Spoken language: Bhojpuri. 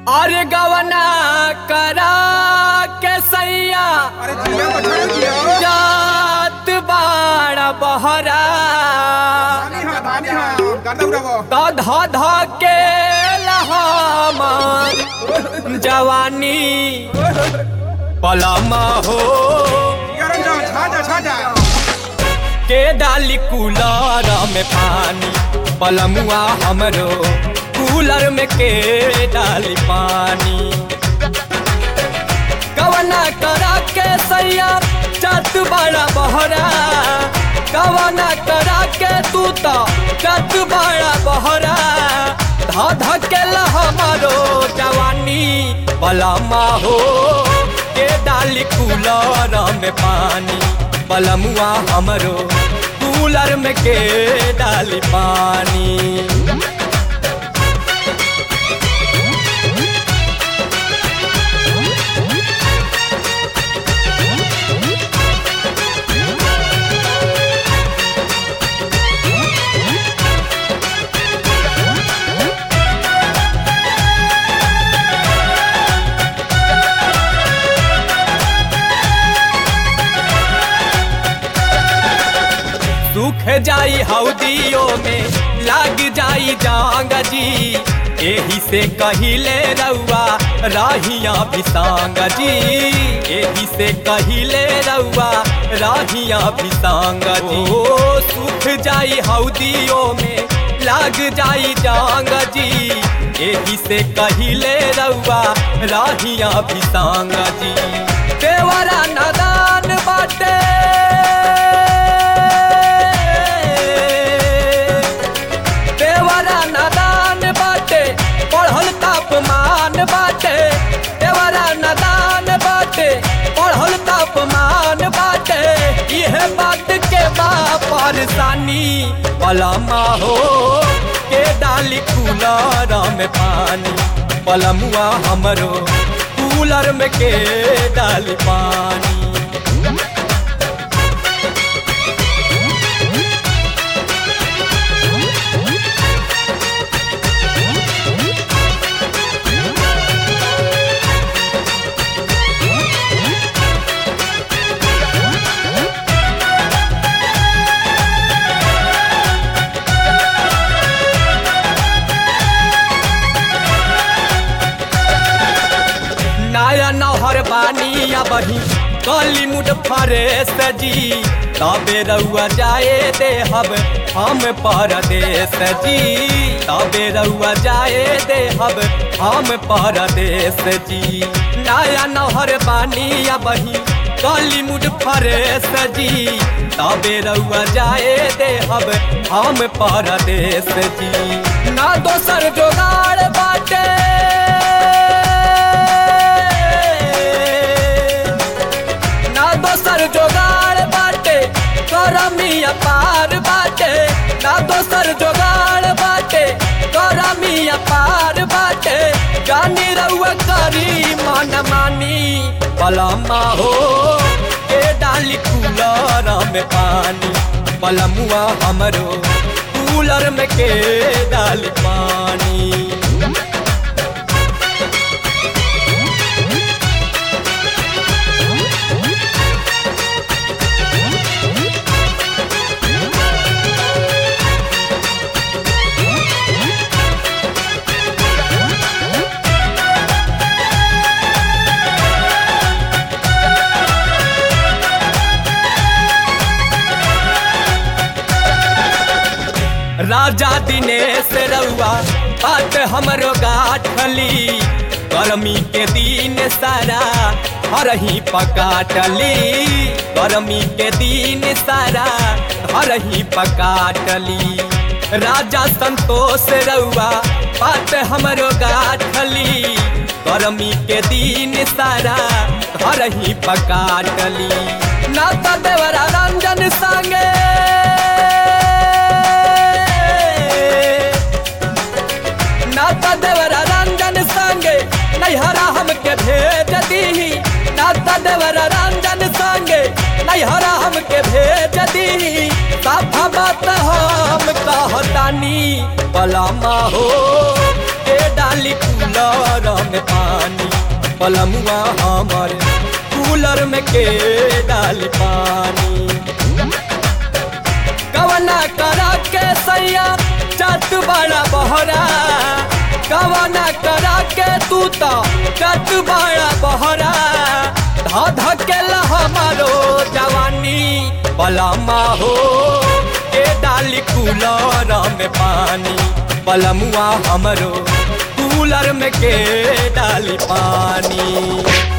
अरे गवना करा के सैया अरे जिया बछड़ा जिया जात बाड़ा बहरा धानी हाँ धानी हाँ गर्दा उड़ावो तो ध ध के लहामर जवानी पलमा हो यार जा छा जा छा जा के डाली कूलर में पानी पलमुआ हमरो कूलर में के डाली पानी कवना करा के सैया चत बड़ा बहरा कवना करा के तू तो चत बड़ा बहरा ध ध के हमारो जवानी पलमा हो के डाली कूलर में पानी पलमुआ हमरो कूलर में के डाली पानी सूख जाई हौदियों में लाग जाई जांग जी एही से कहिले रउआ राहिया बिसांग जी एही से कहिले रउआ राहिया बिसांग जी ओ सूख जाई हौदियों में लाग जाई जांग जी एही से कहिले रउआ राहिया बिसांग जी देवरा नदान बाटे देवरा नदान बाटे पढ़ल तापमान बाटे देवरा नदान बाटे पढ़ल तापमान बाटे यह बात के बा परेशानी पलमा हो के डाली कूलर में पानी पलमुआ हमरो कूलर में के डाली पानी नया नहर बानी या बही कली मुड फरे सजी तबे रउआ जाए दे हब हम परदेश जी तबे रउआ जाए दे हब हम परदेश जी नया नहर बानी या बही कली मुड फरे सजी तबे रउआ जाए दे हब हम परदेश जी ना दोसर जोगाड़ बाटे ना दोसर जोगाड़ बाटे करमी अपार बाटे ना दोसर जोगाड़ बाटे करमी अपार बाटे जानी रउआ करी मन मानी पलमा हो के डाली कूलर में पानी पलमुआ हमरो कूलर में के डाली पानी राजा दिनेश रउआ बात हमरो गाठली गर्मी के दिन सारा हरही पकाटली गर्मी के दिन सारा हरही पकाटली राजा संतोष रउआ बात हमरो गाठली गर्मी के दिन सारा हरही पकाटली नाता देवरा रंजन संगे नाता देवरा रंजन संगे नैहरा हमके भेज दीही नाता देवरा रंजन संगे नैहरा हमके भेज दीही साफा बात हम कहतानी पलामा हो के डाली कूलर में पानी पलमुआ हमर कूलर में के डाली पानी कवना करा के सैया चत बड़ा बहरा कवना करा के तू तो चत बड़ा बहरा धा धकेला हमारो जवानी पलमा हो के डाली कूलर में पानी पलमुआ हमरो कूलर में के डाली पानी